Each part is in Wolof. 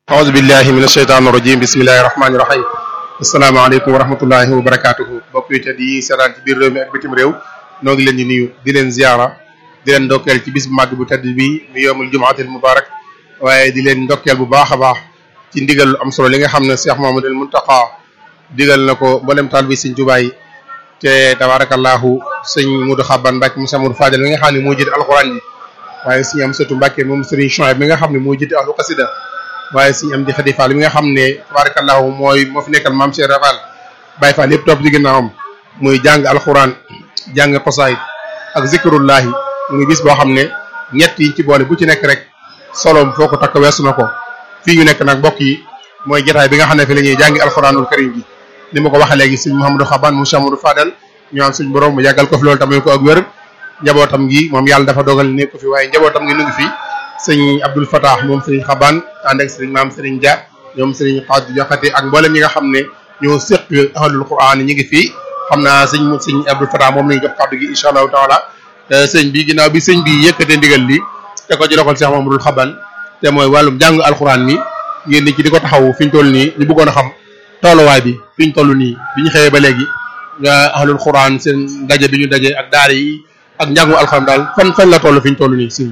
aoudu billahi min asheytaan irajim bismillahi rahmani rahim asalaamaaleykum wa rahmatullahi wa barakatuhu bokk yi te di seetaan ci biir réew mi ak bitim réew noo ngi leen di nuyu di leen ziara di leen ndokkeel ci bis bu màgg bu tedd bi mu yoomul jumaatil mubarak waaye di leen ndokkeel bu baax a baax ci ndigal lu am solo li nga xam ne Cheikh Mamadou Muntaqa digal na ko mboolem taal bi sëñ Tuubaa yi te tabarakallahu sëñ Mudu Xaban Mbàkke mu Samadou Fadel mi nga xam ne moo jiite alxuraan yi waaye sëñ am sëtu Mbàkke moom sëriñ Chouaib mi nga xam ne moo jiite ahlu xasida waaye sëñ am di Xadi Fall mi nga xam ne tabarakallahu mooy moo fi nekkal maam Cheikh Rafal Baye Fall yëpp topp ci ginnaawam muy jàng alxuraan jàng xosaayit ak zikrullahi muy bis boo xam ne ñett yi ci boole bu ci nekk rek soloom foo ko takk weesu na ko fii ñu nekk nag mbokk yi mooy jotaay bi nga xam ne fi la ñuy jàngi alxuraanul karim gi ni ma ko waxee léegi sëñ Mouhamadou Xaban mu Chamadou Fadal ñu am suñ borom mu yàggal ko fi loolu tamit ko ak wér njabootam gi moom yàlla dafa dogal ne ko fi waaye njabootam gi nu ngi fi sëñ Abdoul Fatah moom sëriñ Xaban ànd ak sëriñ maam sëriñ Dia ñoom sëriñ Xaadu Jaxate ak mboolem ñi nga xam ne ñoo séq ahlul quran ñi ngi fii xam naa sëñ sëñ Abdoul Fatah moom lañu jox kàddu gi incha allahu taala sëñ bi ginnaaw bi sëñ bi yëkkatee ndigal li te ko ci loxol Cheikh Mamadou Xaban te mooy wàllum jàng alxuraan mi ngeen ni ci di ko taxaw fi ñu toll nii ñu bëggoon a xam tolluwaay bi fi ñu toll nii bi ñu xëyee ba léegi ahlul quran seen daje bi ñu daje ak daara yi ak njàngu alxuraan daal fan fan la toll fi ñu toll nii sëñ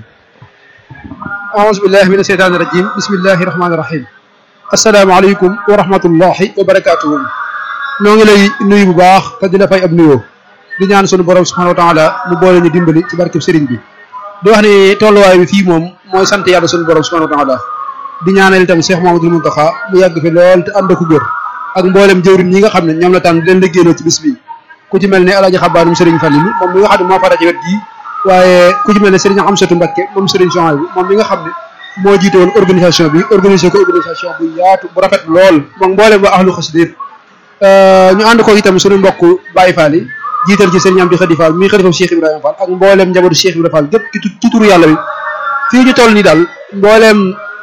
aouzu billahi min asheytaani rajim bismillahi rahmaani rahim asalaamaaleykum wa rahmatullahi wa barakatuhu noo ngi lay nuyu bu baax te di la fay ab nuyoo di ñaan sunu borom subhanahu wa taala mu boole ñu dimbali ci barkeb sëriñ bi di wax ni tolluwaay bi fii moom mooy sant yàlla sunu borom subhanahu wa taala di ñaanal itam Cheikh Mamadou Muntaxa mu yàgg fi lool te ànd ko góor ak mboolem jëwrin ñi nga xam ne ñoom la tànn leen liggéeyloo ci bis bi ku ci mel ne alaaji xabaanum sëriñ Fallilu moom mi nga xam ne moo fara ci wet gii waaye ku ci mel ne sëriñ Amsatu Mbakke moom sëriñ Chouaib bi moom mi nga xam ne moo jiite woon organisation bi organisé ko organisation bu yaatu bu rafet lool moom mboolem waa ahlu xasida ñu ànd ko itam suñu mbokk Baye Fall yi jiital ci sëriñ Amdi Xadi Fall mi xalifa Cheikh Ibrahima Fall ak mboolem njabootu Cheikh Ibrahima Fall gépp ci turu yàlla bi fii ñu toll nii daal mboolem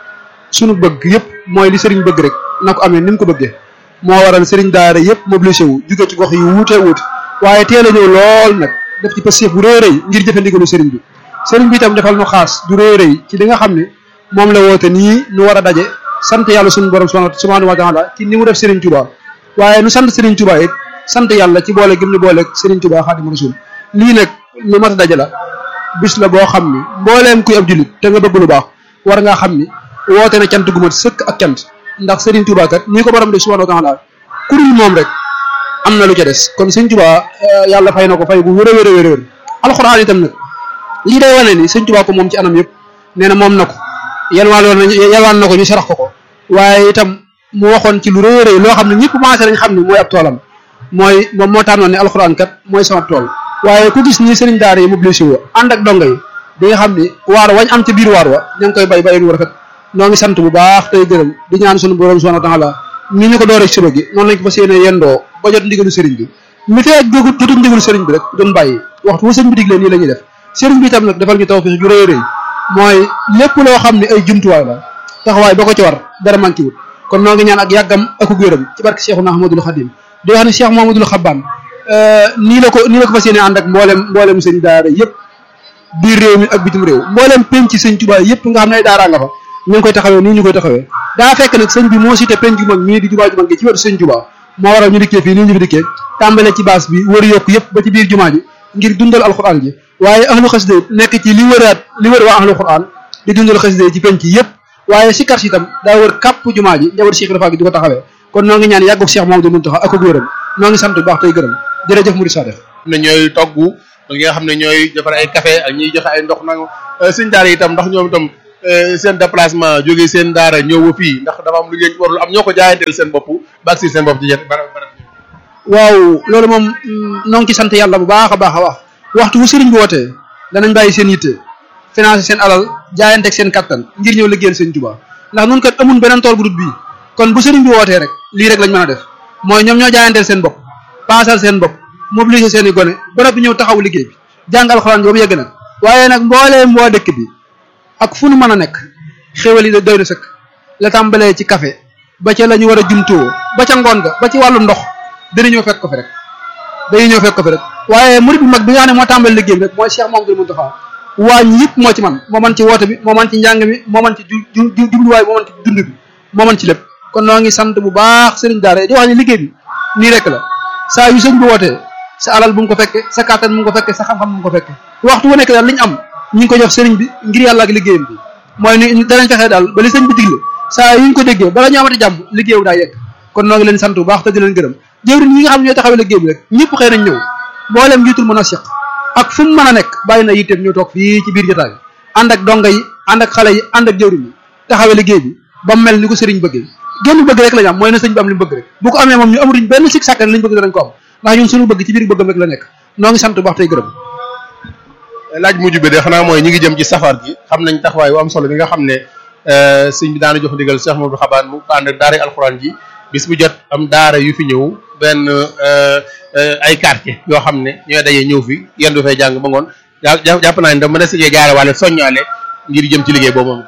suñu bëgg yëpp mooy li sëriñ bëgg rek na ko amee ni mu ko bëggee moo waral sëriñ daara yëpp mobilisé wu jóge ci gox yu wuute wuute waaye teel a ñëw lool nag def ci passif bu rëy rëy ngir jëfe ndigalu sëriñ bi sëriñ bi itam defal nu xaas du rëy rëy ci li nga xam ne moom la woote nii nu war a daje sant yàlla suñu borom subhanahu wa taala ci ni mu def sëriñ Touba waaye nu sant sëriñ Touba it sant yàlla ci boole gim ni boole sëriñ Touba Xaadimu Rasuul lii nag lu mat a daje la bis la boo xam ni mbooleem kuy ab jullit te nga bëgg lu baax war ngaa xam ni woote na cant gu mat sëkk ak cant ndax Serigne Touba kat nii ko borom de subhanahu wa taala kurul moom rek am na lu ca des kon Serigne Touba yàlla fay na ko fay bu wér a wér a wér a wér alxuraan itam nag lii day wane ni Serigne Touba ko moom ci anam yëpp nee na moom na ko yalwaan yalwaan na ko ñu sarax ko ko waaye itam mu waxoon ci lu rëy a rëy loo xam ne ñëpp commencé nañ xam ne mooy ab toolam mooy moom moo tànnoon ne alxuraan kat mooy sama tool waaye ku gis nii Serigne Daara yi mobilisé wu ànd ak donga yi di nga xam ni waar wañ am ci biir waar wa ña ngi koy bay bayin wu rafet noo ngi sant bu baax tey gërëm di ñaan sunu borom subhanahu wa taala ni ñu ko dooree suba gi noonu lañ ko fas yéene yendoo ba jot ndigalu sëriñ bi mi fee jógut jotuñ ndigalu sëriñ bi rek doon bàyyi waxtu wu sëriñ bi diglee nii la ñuy def sëriñ bi itam nag defal ñu tawfiix ju rëy rëy mooy lépp loo xam ne ay jumtuwaay la taxawaay ba ko ci war dara manqué wut kon noo ngi ñaan ak yàggam ak wéram ci barke Cheikhuna Ahmadul Xadim di wax ne Cheikh Mahamadul Xabbaan nii la ko nii la ko fas yéene ànd ak mboolem mboolem sëñ daara yëpp biir réew mi ak bitim réew mboolem penc sëñ Tuubaa yëpp nga xam ne ay daaraa nga fa ñu ngi koy taxawee nii ñu koy taxawee daa fekk nag sëñ bi moo cité penc ju mag mii di jumaa ju mag gi ci wetu sëñ Tuubaa moo waral ñu dikkee fii nii ñu fi dikkee tàmbale ci baas bi wër yokk yëpp ba ci biir jumaa ji ngir dundal alxuraan ji waaye ahlu xasida nekk ci li wëraat li wër waa ahlu xuraan di dundal xasida ci penc yëpp waaye si kar si itam daa wër kàpp jumaa ji njaboot Cheikh Rafa gi di ko taxawee kon noo ngi ñaan yàggu Cheikh Mamadou Muntaxa ak ak wéram noo ngi sant bu baax tey gërëm jërëjëf Mouride Sadef ne ñooy togg ñi nga xam ne ñooy defar ay café ak ñuy joxe ay ndox nag sëñ daara itam ndax ñoom itam seen déplacement jógee seen daara ñëw ba fii ndax dafa am lu ngeen warul am ñoo ko jaayanteel seen bopp ba si seen bopp ci jet bara bara waaw loolu moom noo ngi ci sant yàlla bu baax a baax a wax waxtu wu sëriñ bi wootee danañ bàyyi seen yitte financé seen alal jaayanteeg seen kattan ngir ñëw liggéeyal seen Tuubaa ndax nun kat amun beneen tool bu dut bii kon bu sëriñ bi wootee rek lii rek lañ mën a def mooy ñoom ñoo jaayanteel seen bopp paasal seen bopp mobiliser seen i gone ba noppi ñëw taxaw liggéey bi jàng alxuraan bi ba mu yegg nag waaye nag mbooleem waa dëkk bi ak fu nu mën a nekk xéwal yi doy na sëkk la tàmbalee ci café ba ca la ñu war a jumtoo ba ca ngoon ga ba ci wàllu ndox dina ñëw fekk ko fi rek dañuy ñëw fekk ko fi rek waaye murid bu mag bi nga xam ne moo tàmbali liggéey bi rek mooy Cheikh Mamadou Moustapha waañ yëpp moo ci man moo man ci woote bi moo man ci njàng mi moo man ci ju ju jubluwaay moo man ci dund bi moo mën ci lépp kon noo ngi sant bu baax sëriñ daara di wax ne liggéey bi nii rek la saa yu sëñ bi wootee sa alal bu mu ko fekke sa kàttan mu ngi ko fekke sa xam-xam mu ngi ko fekke waxtu wu nekk daal li ñu am ñu ngi ko jox sëriñ bi ngir yàlla ak liggéeyam bi mooy ni danañ fexe daal ba li sëñ bi digle saa yu ñu ko déggee bala ñu amati jàmm liggéeyu daa yegg kon noo ngi leen sant bu baax te di leen gërëm jëwriñ yi nga xam ne ñooy taxawee liggéey bi rek ñëpp xëy nañ ñëw mboolem njiitul mën a seq ak fu mu mën a nekk bàyyi na yitteem ñëw toog fii ci biir jotaay ànd ak donga yi ànd ak xale yi ànd ak jëwriñ yi taxawee liggéey bi ba mel ni ko sëriñ bëggee génn bëgg rek la ñu am mooy na sëñ bi am li mu bëgg rek bu ko amee moom ñu amatuñ benn sik sàkkan li ñu bëgg danañ ko am ndax ñun suñu bëgg ci biir bëggam rek la nekk noo ngi sant bu baax tey gërëm laaj mujj bi de xanaa mooy ñi ngi jëm ci safar gi xam nañ taxawaay bu am solo bi nga xam ne sëñ bi daana jox ndigal Cheikh Mamadou Xabaan mu ànd ak daara alxuraan ji bis bu jot am daara yu fi ñëw benn ay quartier yoo xam ne ñooy dajee ñëw fi yenn du fay jàng ba ngoon jàpp naa ne da mën a sijee jaare wàlle soññaale ngir jëm ci liggéey boobu moom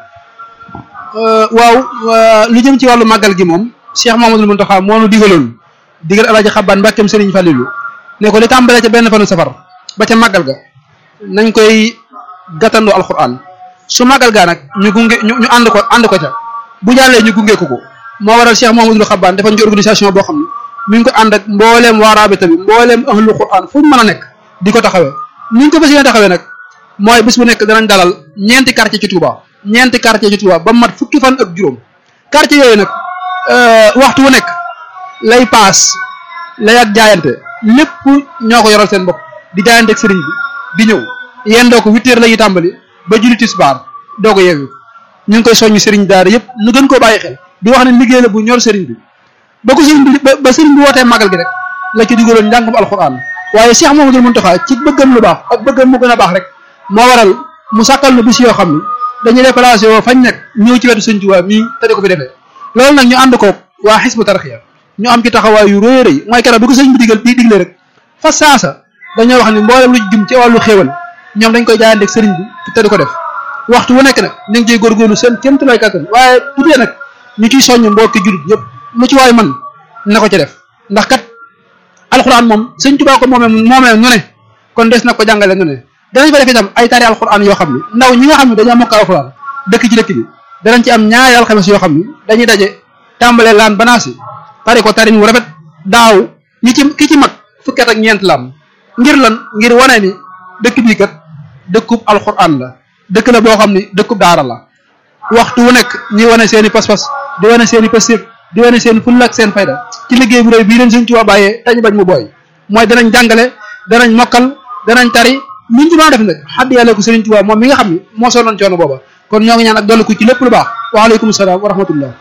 waaw lu jëm ci wàllu màggal gi moom Cheikh Mamadou Mountakha moo nu digaloon digal alaaji Xabaan mbàkkeem sëriñ Fàllilu ne ko li tàmbalee ca benn fanu safar ba ca màggal ga nañ koy gàttandoo alxuraan su màggal gaa nag ñu gunge ñu ñu ànd ko ànd ko ca bu jàllee ñu gunge ko ko moo waral Cheikh Mamadou Xabaan defañ ci organisation boo xam ne mi ngi ko ànd ak mbooleem waaraabe bi mbooleem ahlu quraan fu ñu mën a nekk di ko taxawee ni ñu ko fas yéene taxawee nag mooy bis bu nekk danañ dalal ñeenti quartier ci Touba ñeenti quartier ci Touba ba mat fukki fan ak juróom quartier yooyu nag waxtu wu nekk lay paas lay ak jaayante lépp ñoo ko yoral seen bopp di jaayante ak sëriñ bi di ñëw yéen doo ko huit heures la ñuy tàmbali ba julli tisbaar doo ko yeewu ñu ngi koy soññu sëriñ daara yëpp nu gën koo bàyyi xel di wax ne liggéey la bu ñor sëriñ bi ba ko sëriñ bi ba sëriñ bi wootee màggal gi rek la ci dugaloon njàngum alxuraan waaye Cheikh Mamadou Mountakha ci bëggam lu baax ak bëggam mu gën a baax rek moo waral mu sàkkal na bis yoo xam ni dañuy déplacé woo fañ nekk ñëw ci wetu sëñ Tuubaa mii te di ko fi defee loolu nag ñu ànd koog waa xisbu tarxiya ñu am ci taxawaay yu rëy rëy mooy keroog bi ko sëñ bi digal di digle rek fa saasa dañoo wax ni mboolem lu jëm ci wàllu xéewal ñoom dañ koy jaayanteeg sëriñ bi te di ko def waxtu wu nekk nag ñu ngi ciy góorgóorlu seen kéemtulaay kàttan waaye bu dee nag ñu ciy soññ mbokki jullit yëpp lu ci waay man na ko ca def ndax kat alxuraan moom sëñ Tuubaa ko moomee moomee nu ne kon des na ko jàngale nu ne danañ fa def itam ay tari alxuraan yoo xam ne ndaw ñi nga xam ne dañoo mokkal alxuraan dëkk ci dëkk bi danañ ci am ñaari alxames yoo xam ne dañuy daje tàmbalee laan banaasi tari ko tarin wu rafet daaw ñi ci ki ci mag fukket ak ñeent lam ngir lan ngir wane ni dëkk bii kat dëkkub alxuraan la dëkk la boo xam ni dëkkub daara la waxtu wu nekk ñi wane seen i pas-pas di wane seen i pastéef di wane seen fulla ak seen fayda ci liggéey bu rëy bii leen Sëñ Tuubaa bàyyee tañu bañ mu booy mooy danañ jàngale danañ mokkal danañ tari niñ ci mën a def nag xadd yàlla ko Sëriñ Tuubaa moom mi nga xam ni moo soonoon coono booba kon ñoo ngi ñaan ak dolli ko ci lépp lu baax waaleykum salaam wa rahmatullah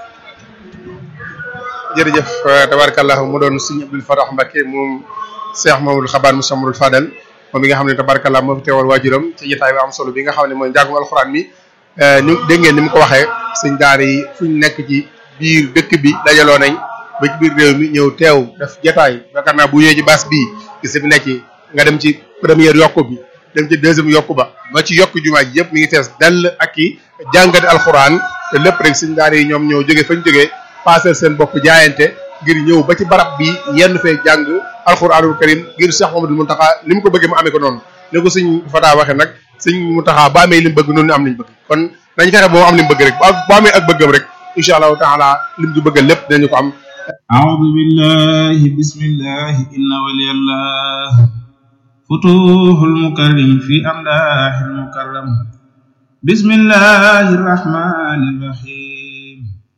jërëjëf tabarakallah mu doon sëñ Abdul Fatah Mbacké moom Cheikh Mamadou Xabaan Moussa Mamadou Fadal moom mi nga xam ne tabarakallah moo fi teewal waajuram ci jotaay bi am solo bi nga xam ne mooy njàngum alxuraan mi ñu dégg ngeen ni mu ko waxee sëñ daara yi fu ñu nekk ci biir dëkk bi dajaloo nañ ba ci biir réew mi ñëw teew def jotaay yaakaar naa bu ñëwee ci baas bii gis fi nekk nga dem ci première yokku bi dem ci deuxième yokku ba ba ci yokku jumaa ji yëpp mi ngi fees dell ak i jàngati alxuraan te lépp rek sëñ daara yi ñoom ñëw jóge fañ jógee paasal seen bopp jaayante ngir ñëw ba ci barab bi yenn fee jàng alxuraanul karim ngir Cheikh Mamadou Mountakha li mu ko bëggee mu amee ko noonu ne ko sëñ Fata waxee nag sëñ Mountakha ba amee li mu bëgg noonu am liñ bëgg kon nañ fexe boo am li mu bëgg rek boo amee ak bëggam rek incha allahu taala lim du bëgg lépp dinañu ko am أعوذ بالله بسم الله إن ولي الله فتوح المكرم في أمداح المكرم بسم الله الرحمن الرحيم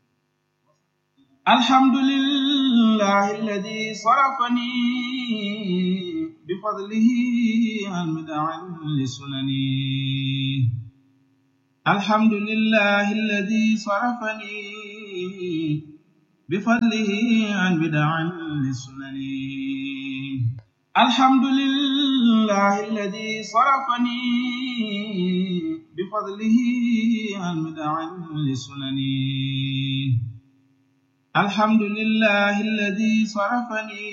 الحمد لله الذي صرفني بفضله عن بدع لسنني الحمد لله الذي صرفني بفضله عن بدع لسنني الحمد لله الذي صرفني بفضله عن بدع لسنني الحمد لله الذي صرفني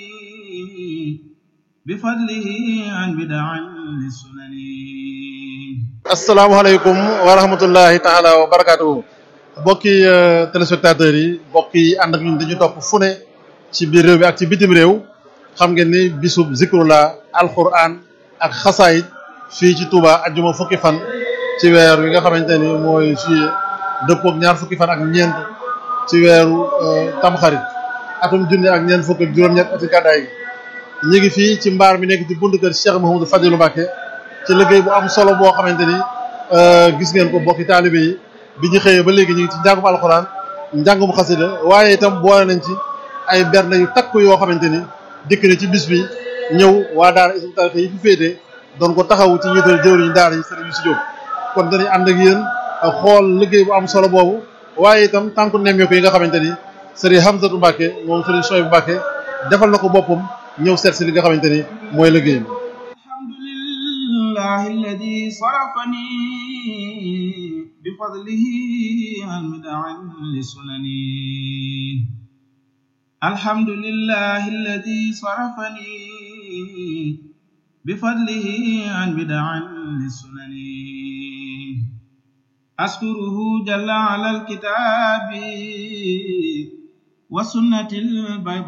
بفضله عن بدع لسنني asalaamaaleykum wa rahmatullahi taala wa barakatuhu mbokki téléspectateurs yi mbokk yi ànd ak ñun dañu topp fu ne ci biir réew mi ak ci bitim réew xam ngeen ni bisub zikrullah alquran ak xasaayit fii ci Touba ajjuma fukki fan ci weer wi nga xamante ni mooy juillet dëppook ñaar fukki fan ak ñeent ci weeru tamxarit atum junne ak ñeent fukk ak juróom-ñett ati gàddaay gi ñu ngi fii ci mbaar mi nekk ci buntu kër Cheikh Mouhamadou Fadilou Mbacké ci liggéey bu am solo boo xamante ni gis ngeen ko bokki taalibe yi bi ñu xëyee ba léegi ñu ngi ci njàngum alxuraan njàngum xasida waaye itam boole nañ ci ay bernde yu takku yoo xamante ni dikk na ci bis bi ñëw waa daara Hizbut Tarqiyyah yi fi féete doon ko taxawu ci njiital jëwriñu daara yi sëriñ Youssou Diop kon dañuy ànd ak yéen xool liggéey bu am solo boobu waaye itam tànku nemmeeku yi nga xamante ni sëriñ Hamzatou Mbacké moom sëriñ Souhaïbou Mbacké defal na ko boppam ñëw seet si li nga xamante ni mooy liggéeyam alhamdulillahi alladi sarafani bifadlihi an mid'an lisunani alhamdulillahi alladi sarafani bifadlihi an mid'an lisunani أشكره جل على الكتاب والسنة البيضاء